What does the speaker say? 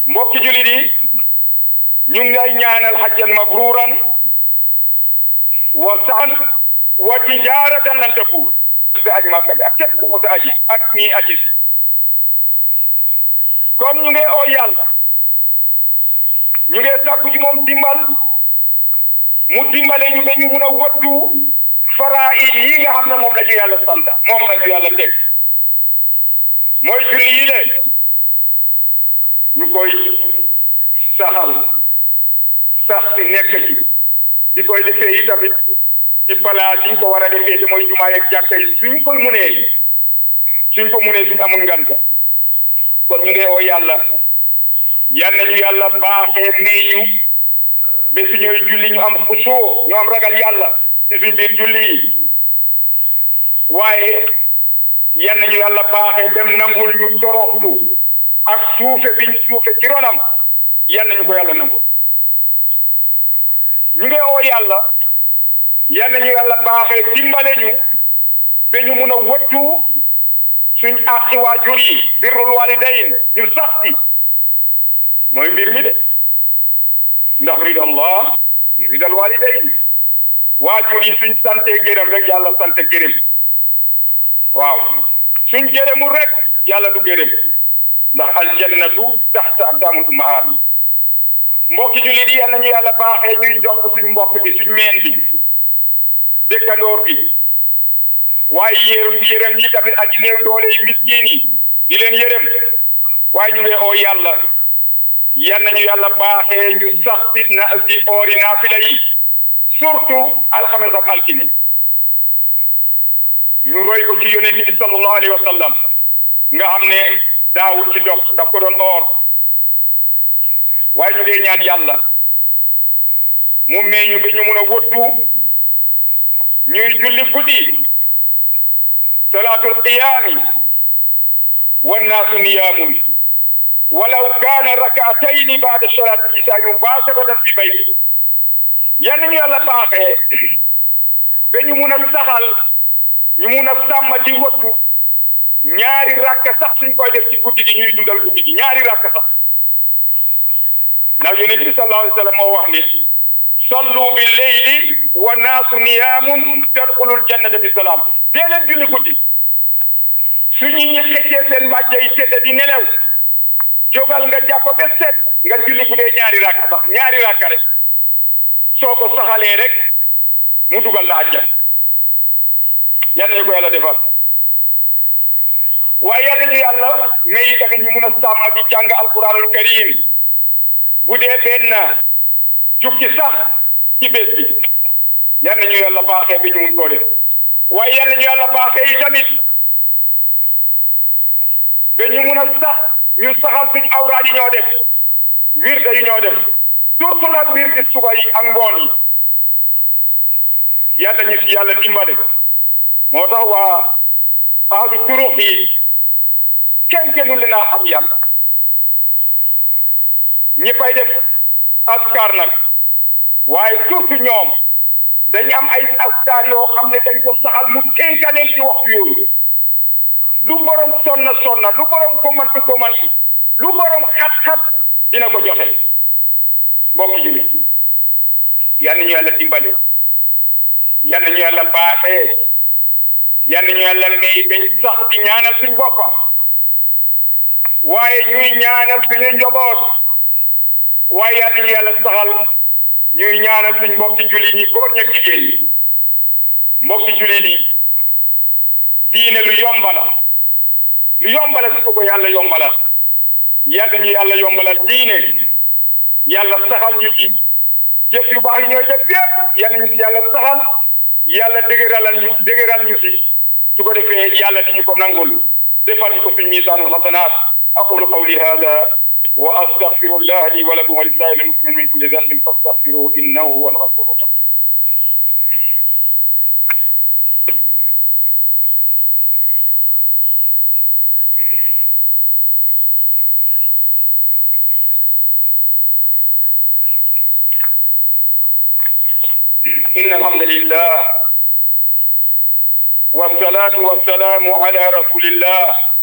mbokki julit yi ñu ngi lay ñaanal hajjan mabruran wa saan wa tijaratan lan tabuur bi aj Makka bi ak képp ku mos a aji ak ñi aji si kon ñu ngi oo yàlla ñu ngi sàkku ci moom dimbal mu dimbale ñu ba ñu mun a wëttu faraa'id yi nga xam ne moom la ñu yàlla sant moom la ñu yàlla teg mooy julli yi le ñu koy saxal sax si nekk ci di koy defee yi tamit ci palaas yi ñu ko war a defee te mooy jumaa yeeg jàkka yi suñ koy munee suñ ko munee suñ amul nganta kon ñu ngi oo yàlla yal nañu yàlla baaxee may ñu ba suñuy julli ñu am xusoo ñu am ragal yàlla ci suñ biir julli yi waaye yal nañu yàlla baaxee dem nangul ñu toroxlu ak suufe biñ suufe ci ronam yal nañu ko yàlla nangul ñu ngi oo yàlla yal nañu yàlla baaxee dimbale ñu ba ñu mun a wëttu suñ àqi waajur yi birrul walidayn ñu sax ci mooy mbir mi de ndax ridallah ridal walidayn waajur yi suñ sante gërëm rek yàlla sante gërëm waaw suñ gërëmul rek yàlla du gërëm ndax aljannatu taxta aqdaamul ummahaat mbokki jullit yi yal nañu yàlla baaxee ñuy jox suñ mbokk bi suñ meen bi dëkkandoor bi waaye yërëm yërëm yi tamit aji néew doole yi miskin yi di leen yërëm waaye ñu ngi oo yàlla yal nañu yàlla baaxee ñu sax ci na ci oori naafila yi surtout alxames ak altine ñu roy ko ci yonent bi sallallahu alayhi wa sallam nga xam ne daawul ci dog daf ko doon oor waaye ñu ngi ñaan yàlla mu may ñu ba ñu mun a wëddu ñuy julli guddi salaatul qiyaami wannaasu niyaamun walaw kaana rakaatayni baada salaati isaa mubaasharatan fi bayti yal nañu yàlla baaxee ba ñu mun a saxal ñu mun a sàmm ci wattu ñaari rakka sax suñ koy def ci guddi gi ñuy dundal guddi gi ñaari rakka sax ndax yonent bi sallallahu alayhi wa sallam moo wax ni sallu bi leyli wa naasu niyaamun tadxulul jannata bi salaam dee leen julli guddi su ñu ñi xëccee seen mbàjj yi tëdd di nelew jógal nga jàpp ba set nga julli bu dee ñaari rakka sax ñaari rakka rek soo ko saxalee rek mu dugal la àjjan yal nañu ko yàlla defal waaye yal nañu yàlla may tamit ñu mun a sàmm di jàng alquranul karim bu dee benn jukki sax ci bés bi yal nañu yàlla baaxee bi ñu mun koo def waaye yal nañu yàlla baaxee yi tamit ba ñu mun a sax ñu saxal suñ awraad yi ñoo def wirde yi ñoo def surtout nag wirdi suba yi ak ngoon yi yal nañu si yàlla dimbale moo tax waa ahlu turux yi kenn gënu leen a xam yàlla ñëppay def askar nag waaye surtout ñoom dañu am ay askar yoo xam ne dañ ko saxal mu tënkaleen ci waxtu yooyu lu borom sonna sonna lu borom komanti komanti lu borom xat-xat dina ko joxe mbokk ji yal nañu yàlla dimbale yal nañu yàlla baaxee yal nañu yàlla may dañ sax di ñaanal suñ boppa waaye ñuy ñaanal suñu njaboot waaye yal nañu yàlla saxal ñuy ñaanal suñ mbokki jullit yi góor ñak jigéen ñi mbokki jullit yi diine lu yombala lu yombala su ko ko yàlla yombala yal nañu yàlla yombalal diine yàlla saxal ñu ci jëf yu baax yi ñooy def yépp yal nañu si yàlla saxal yàlla dëgëralal ñu dëgëral ñu si su ko defee yàlla di ñu ko nangul defal ñu ko suñ misaanul xasanaat aqulu qawli hada wa astaghfirullah li wa lakum wa lisaa'iril muslimin min kulli dhanbin fastaghfiruhu innahu huwal ghafurur rahim إن الحمد لله والصلاة والسلام على رسول الله